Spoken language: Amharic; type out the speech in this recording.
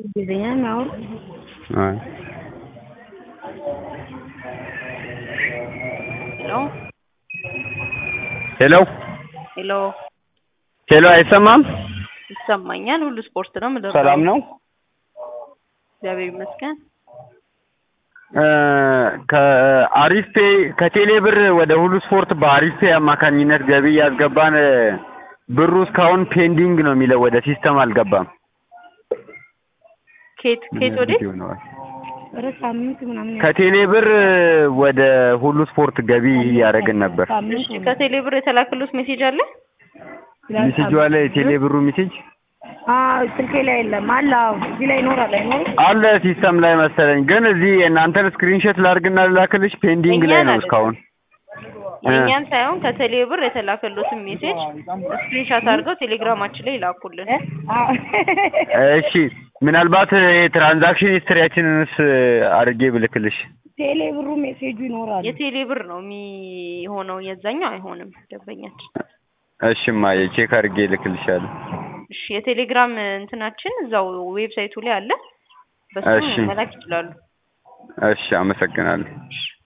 እንግሊዝኛ የሚያወሩ አይ ሄሎ ሄሎ ሄሎ ሄሎ አይሰማም? ይሰማኛል። ሁሉ ስፖርት ነው ምድር ሰላም ነው? እግዚአብሔር ይመስገን። እ ከአሪፍ ፔ ከቴሌ ብር ወደ ሁሉ ስፖርት በአሪፍ ፔ አማካኝነት ገቢ ያስገባን እ ብሩ እስካሁን ፔንዲንግ ነው የሚለው ወደ ሲስተም አልገባም። ኬት ኬት ወዴት? ኧረ ሳምንት ምናምን ከቴሌ ብር ወደ ሁሉ ስፖርት ገቢ እያደረግን ነበር። ሳምንት እሺ ከቴሌ ብር የተላከሉት ሜሴጅ አለ? ሚሴጁ አለ የቴሌ ብሩ ሚሴጅ አዎ ስልኬ ላይ የለም አለ። አዎ እዚህ ላይ ይኖራል አይኖርም? አለ ሲስተም ላይ መሰለኝ። ግን እዚህ የእናንተን ስክሪንሾት ላድርግና ልላክልሽ ፔንዲንግ ላይ ነው የእኛን እስካሁን። እ የእኛን ሳይሆን ከቴሌ ብር የተላከሉትን ሜሴጅ ስክሪንሻት አድርገው ቴሌግራማችን ላይ ይላኩልን። አዎ እሺ ምናልባት የትራንዛክሽን ሂስትሪያችንንስ አድርጌ ብልክልሽ ቴሌ ብሩ ሜሴጁ ይኖራል። የቴሌ ብር ነው የሚሆነው፣ የዛኛው አይሆንም። ደንበኛችን እሽማ የቼክ አድርጌ ልክልሻለሁ። እሺ የቴሌግራም እንትናችን እዛው ዌብሳይቱ ላይ አለ። በሱ እሺ። መላክ ይችላሉ። እሺ አመሰግናለሁ። እሺ